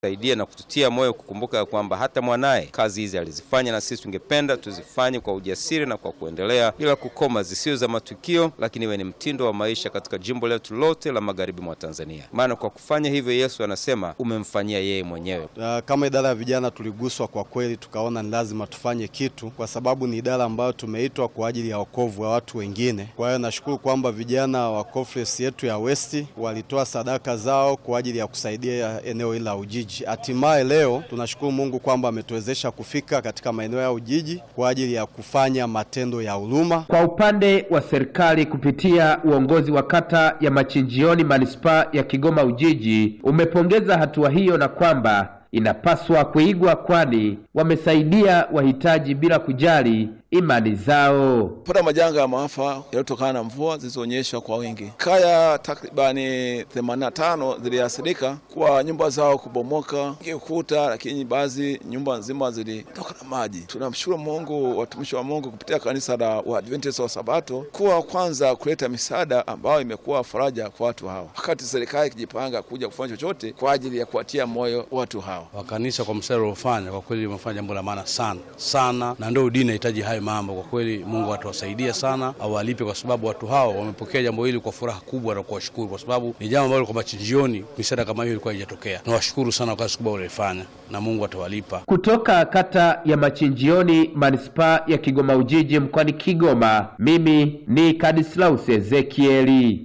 saidia na kututia moyo kukumbuka ya kwamba hata mwanaye kazi hizi alizifanya, na sisi tungependa tuzifanye kwa ujasiri na kwa kuendelea bila kukoma, zisizo za matukio, lakini iwe ni mtindo wa maisha katika jimbo letu lote la magharibi mwa Tanzania. Maana kwa kufanya hivyo, Yesu anasema umemfanyia yeye mwenyewe. Uh, kama idara ya vijana tuliguswa kwa kweli, tukaona ni lazima tufanye kitu, kwa sababu ni idara ambayo tumeitwa kwa ajili ya wokovu wa watu wengine. Kwa hiyo nashukuru kwamba vijana wa conference yetu ya West walitoa sadaka zao kwa ajili ya kusaidia eneo hili la Ujiji. Hatimaye leo tunashukuru Mungu kwamba ametuwezesha kufika katika maeneo ya Ujiji kwa ajili ya kufanya matendo ya huruma. Kwa upande wa serikali kupitia uongozi wa kata ya Machinjioni manispaa ya Kigoma Ujiji umepongeza hatua hiyo na kwamba inapaswa kuigwa kwani wamesaidia wahitaji bila kujali imani zao. pata majanga ya maafa yaliyotokana na mvua zilizoonyesha kwa wingi. Kaya takribani 85 ziliathirika kwa nyumba zao kubomoka ukuta, lakini baadhi nyumba nzima zilitoka na maji. Tunamshukuru Mungu, watumishi wa Mungu kupitia kanisa la Waadventista wa Sabato kuwa kwanza kuleta misaada ambayo imekuwa faraja kwa watu hawa, wakati serikali ikijipanga kuja kufanya chochote kwa ajili ya kuwatia moyo watu hawa. wa kanisa kwa mstari uliofanya kwa kweli umefanya jambo la maana sana sana, na ndio dini inahitaji hayo mambo. Kwa kweli Mungu atawasaidia sana, awalipe, kwa sababu watu hao wamepokea jambo hili kwa furaha kubwa na kuwashukuru, kwa sababu ni jambo ambalo kwa machinjioni misaada kama hiyo ilikuwa haijatokea. Nawashukuru sana kwa kazi kubwa walioifanya, na Mungu atawalipa. Kutoka kata ya Machinjioni manispaa ya Kigoma Ujiji mkoani Kigoma, mimi ni Kadislaus Ezekieli.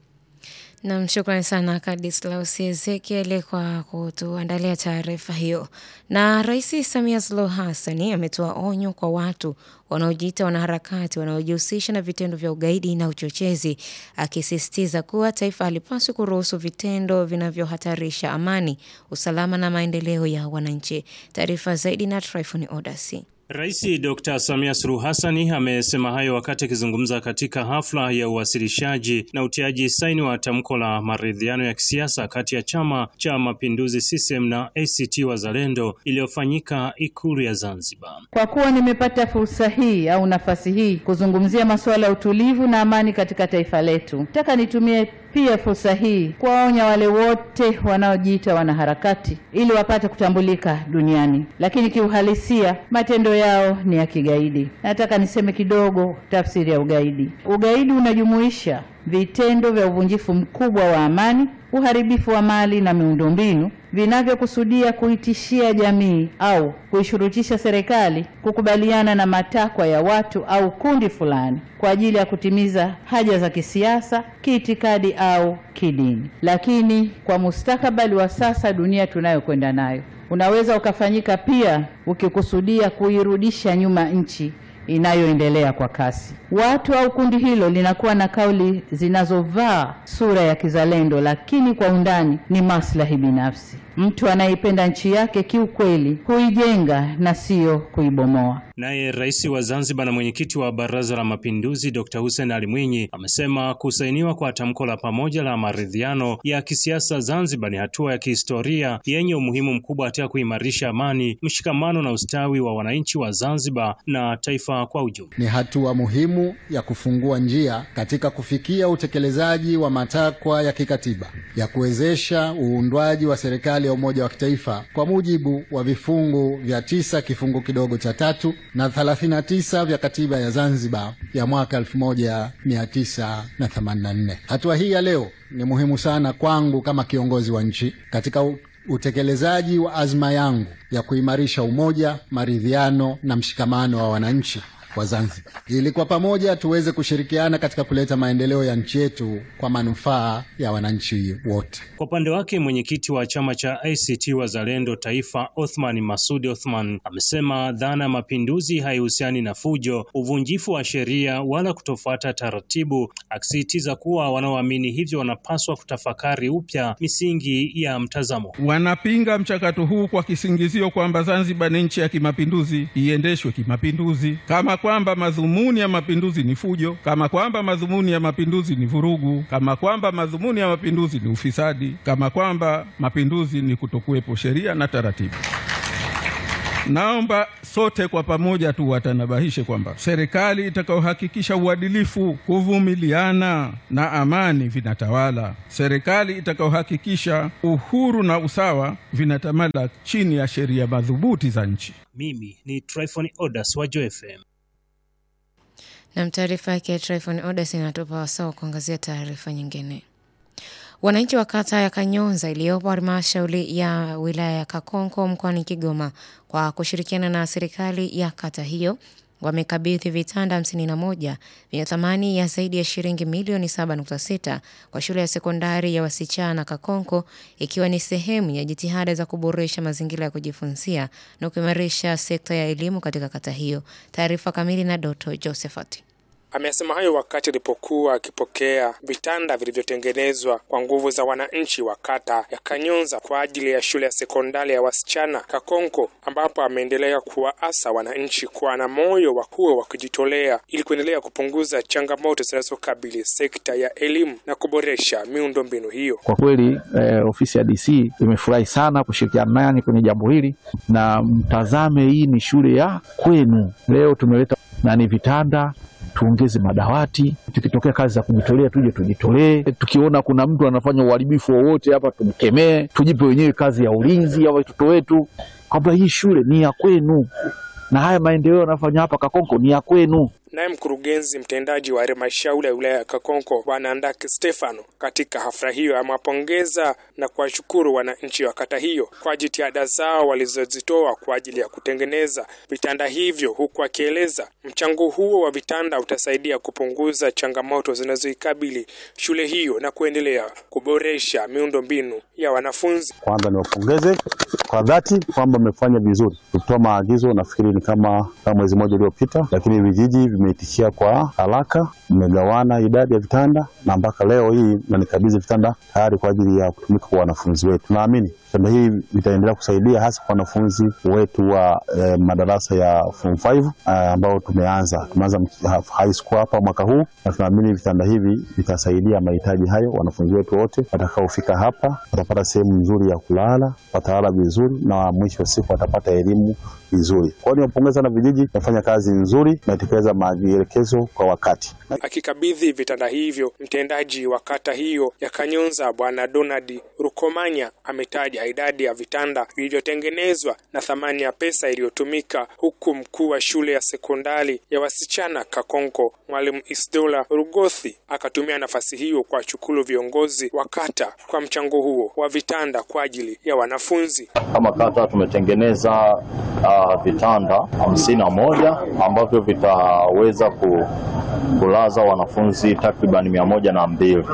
Nam, shukrani sana Kadislaus Ezekiel kwa kutuandalia taarifa hiyo. Na Rais Samia Suluhu Hassani ametoa onyo kwa watu wanaojiita wanaharakati wanaojihusisha na vitendo vya ugaidi na uchochezi, akisisitiza kuwa taifa halipaswi kuruhusu vitendo vinavyohatarisha amani, usalama na maendeleo ya wananchi. Taarifa zaidi na Tryphon Odasi. Rais Dr. Samia Suluhu Hassani amesema hayo wakati akizungumza katika hafla ya uwasilishaji na utiaji saini wa tamko la maridhiano ya kisiasa kati ya Chama cha Mapinduzi CCM na ACT Wazalendo iliyofanyika Ikulu ya Zanzibar. Kwa kuwa nimepata fursa hii au nafasi hii kuzungumzia masuala ya utulivu na amani katika taifa letu, nataka nitumie pia fursa hii kuwaonya wale wote wanaojiita wanaharakati ili wapate kutambulika duniani, lakini kiuhalisia matendo yao ni ya kigaidi. Nataka niseme kidogo tafsiri ya ugaidi. Ugaidi unajumuisha vitendo vya uvunjifu mkubwa wa amani, uharibifu wa mali na miundombinu vinavyokusudia kuitishia jamii au kuishurutisha serikali kukubaliana na matakwa ya watu au kundi fulani kwa ajili ya kutimiza haja za kisiasa, kiitikadi au kidini. Lakini kwa mustakabali wa sasa, dunia tunayokwenda nayo, unaweza ukafanyika pia ukikusudia kuirudisha nyuma nchi inayoendelea kwa kasi. Watu au kundi hilo linakuwa na kauli zinazovaa sura ya kizalendo, lakini kwa undani ni maslahi binafsi. Mtu anayeipenda nchi yake kiukweli huijenga na siyo kuibomoa. Naye rais wa Zanzibar na mwenyekiti wa Baraza la Mapinduzi Dr. Hussein Ali Mwinyi amesema kusainiwa kwa tamko la pamoja la maridhiano ya kisiasa Zanzibar ni hatua ya kihistoria yenye umuhimu mkubwa katika kuimarisha amani, mshikamano na ustawi wa wananchi wa Zanzibar na taifa kwa ujumla. Ni hatua muhimu ya kufungua njia katika kufikia utekelezaji wa matakwa ya kikatiba ya kuwezesha uundwaji wa serikali ya umoja wa kitaifa kwa mujibu wa vifungu vya tisa kifungu kidogo cha tatu na 39 vya katiba ya Zanzibar ya mwaka 1984. Hatua hii ya leo ni muhimu sana kwangu kama kiongozi wa nchi katika utekelezaji wa azma yangu ya kuimarisha umoja, maridhiano na mshikamano wa wananchi wa Zanzibar ili kwa pamoja tuweze kushirikiana katika kuleta maendeleo ya nchi yetu kwa manufaa ya wananchi wote. Kwa upande wake mwenyekiti wa chama cha ACT Wazalendo Taifa, Othman Masudi Othman, amesema dhana ya mapinduzi haihusiani na fujo, uvunjifu wa sheria wala kutofuata taratibu, akisisitiza kuwa wanaoamini hivyo wanapaswa kutafakari upya misingi ya mtazamo. Wanapinga mchakato huu kwa kisingizio kwamba Zanzibar ni nchi ya kimapinduzi, iendeshwe kimapinduzi kama kwamba madhumuni ya mapinduzi ni fujo, kama kwamba madhumuni ya mapinduzi ni vurugu, kama kwamba madhumuni ya mapinduzi ni ufisadi, kama kwamba mapinduzi ni kutokuwepo sheria na taratibu. Naomba sote kwa pamoja tu watanabahishe kwamba serikali itakayohakikisha uadilifu, kuvumiliana na amani vinatawala, serikali itakayohakikisha uhuru na usawa vinatamala chini ya sheria madhubuti za nchi. Mimi ni Tryphon Odas wa Joy FM. Na taarifa yake Tryphon Odas inatupa wasaa wa kuangazia taarifa nyingine. Wananchi wa kata ya Kanyonza iliyopo halmashauri ya wilaya ya Kakonko mkoani Kigoma kwa kushirikiana na serikali ya kata hiyo wamekabidhi vitanda 51 vyenye thamani ya zaidi ya shilingi milioni 7.6 kwa shule ya sekondari ya wasichana Kakonko ikiwa ni sehemu ya jitihada za kuboresha mazingira ya kujifunzia na kuimarisha sekta ya elimu katika kata hiyo. Taarifa kamili na Doto Josephat. Amesema hayo wakati alipokuwa akipokea vitanda vilivyotengenezwa kwa nguvu za wananchi wa kata ya Kanyonza kwa ajili ya shule ya sekondari ya wasichana Kakonko, ambapo ameendelea kuwaasa wananchi kuwa na moyo wa kuwa wa kujitolea ili kuendelea kupunguza changamoto zinazokabili sekta ya elimu na kuboresha miundombinu hiyo. Kwa kweli eh, ofisi ya DC imefurahi sana kushirikiana nanyi kwenye jambo hili, na mtazame, hii ni shule ya kwenu. Leo tumeleta nani vitanda tuongeze madawati. Tukitokea kazi za kujitolea, tuje tujitolee. Tukiona kuna mtu anafanya uharibifu wowote hapa, tumkemee, tujipe wenyewe kazi ya ulinzi ya watoto wetu, kwamba hii shule ni ya kwenu na haya maendeleo yanayofanya hapa Kakonko ni ya kwenu. Naye mkurugenzi mtendaji wa halmashauri ya wilaya ya Kakonko Bwana Andaki Stefano katika hafla hiyo amewapongeza na kuwashukuru wananchi wa kata hiyo kwa jitihada zao walizozitoa kwa ajili ya kutengeneza vitanda hivyo, huku akieleza mchango huo wa vitanda utasaidia kupunguza changamoto zinazoikabili shule hiyo na kuendelea kuboresha miundombinu ya wanafunzi. Kwanza niwapongeze kwa dhati kwamba mmefanya vizuri. Tulitoa maagizo nafikiri ni kama kama mwezi mmoja uliopita, lakini vijiji vimeitikia kwa haraka, mmegawana idadi ya vitanda na mpaka leo hii nanikabidhi vitanda tayari kwa ajili ya kutumika kwa wanafunzi wetu. Tunaamini vitanda hivi vitaendelea kusaidia hasa kwa wanafunzi wetu wa eh, madarasa ya form 5 eh, ambao tumeanza tumeanza high school hapa mwaka huu, na tunaamini vitanda hivi vitasaidia mahitaji hayo. Wanafunzi wetu wote watakaofika hapa watapata sehemu nzuri ya kulala, watalala vizuri, na mwisho wa siku watapata elimu vizuri. Kwa hiyo niwapongeza na vijiji, nafanya kazi nzuri, natekeleza maelekezo kwa wakati. Akikabidhi vitanda hivyo, mtendaji wa kata hiyo ya Kanyonza Bwana Donald Rukomanya ametaja idadi ya vitanda vilivyotengenezwa na thamani ya pesa iliyotumika, huku mkuu wa shule ya sekondari ya wasichana Kakonko Mwalimu Isdola Rugothi akatumia nafasi hiyo kuwashukuru viongozi wa kata kwa mchango huo wa vitanda kwa ajili ya wanafunzi. Kama kata tumetengeneza uh, vitanda hamsini na moja ambavyo vitaweza ku, kulaza wanafunzi takriban mia moja na mbili.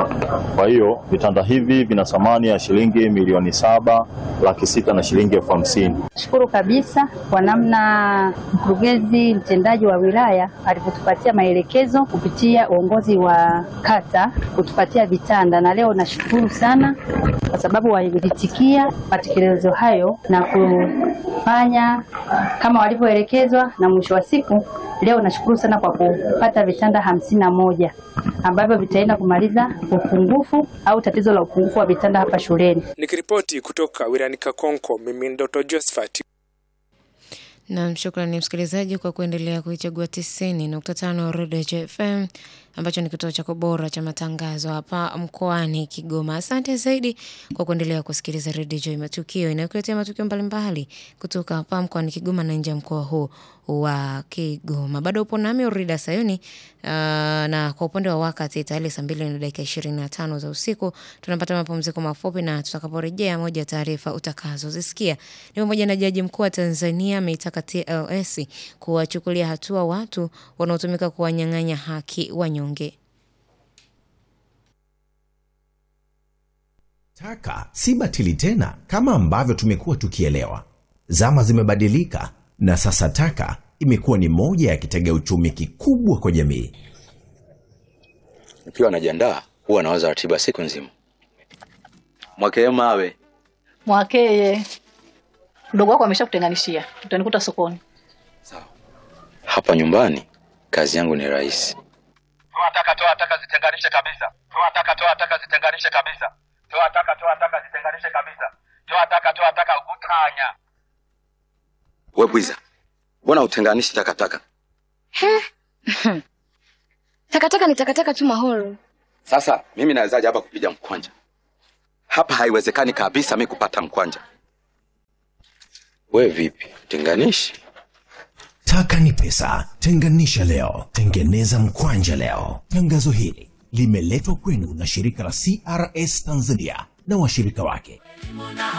Kwa hiyo vitanda hivi vina thamani ya shilingi milioni saba laki sita na shilingi elfu hamsini. Shukuru kabisa kwa namna mkurugenzi mtendaji wa wilaya alivyotupatia maelekezo kupitia uongozi wa kata kutupatia vitanda, na leo nashukuru sana kwa sababu walitikia matekelezo hayo na kufanya kama walivyoelekezwa, na mwisho wa siku leo nashukuru sana kwa kupata vitanda hamsini na moja ambavyo vitaenda kumaliza upungufu au tatizo la upungufu wa vitanda hapa shuleni. Nikiripoti kutoka wilayani Kakonko, mimi Ndoto Josephat. Nam, shukrani msikilizaji kwa kuendelea kuichagua tisini nukta tano Redio JFM ambacho ni kituo chako bora cha matangazo hapa mkoani Kigoma. Asante zaidi kwa kuendelea kusikiliza Redio J Matukio inayokuletea matukio mbalimbali kutoka hapa mkoani Kigoma na nje ya mkoa huu wa Kigoma. Bado upo nami Urida Sayuni. Uh, na kwa upande wa wakati tayari saa mbili na dakika ishirini na tano za usiku tunapata mapumziko mafupi, na tutakaporejea, moja ya taarifa utakazozisikia ni pamoja na jaji mkuu wa Tanzania ameitaka TLS kuwachukulia hatua watu wanaotumika kuwanyang'anya haki wanyonge. Taka si batili tena kama ambavyo tumekuwa tukielewa. Zama zimebadilika na sasa taka imekuwa ni moja ya kitega uchumi kikubwa kwa jamii. Nikiwa najiandaa huwa nawaza ratiba siku nzima. Mwakee mawe Mwakeye, mdogo wako ameshakutenganishia, utanikuta sokoni. hapa nyumbani, kazi yangu ni rahisi. Toa taka, toa taka, zitenganishe kabisa. Toa taka, toa taka, zitenganishe kabisa. Toa taka, toa taka, zitenganishe kabisa. Toa taka, toa taka, utanya. We bwiza, mbona utenganishi takataka? He? takataka ni takataka tu Mahoro. Sasa mimi nawezaje hapa kupiga mkwanja? Hapa haiwezekani kabisa mi kupata mkwanja. We vipi, tenganishi? Taka ni pesa. Tenganisha leo, tengeneza mkwanja leo. Tangazo hili limeletwa kwenu na shirika la CRS Tanzania na washirika wake.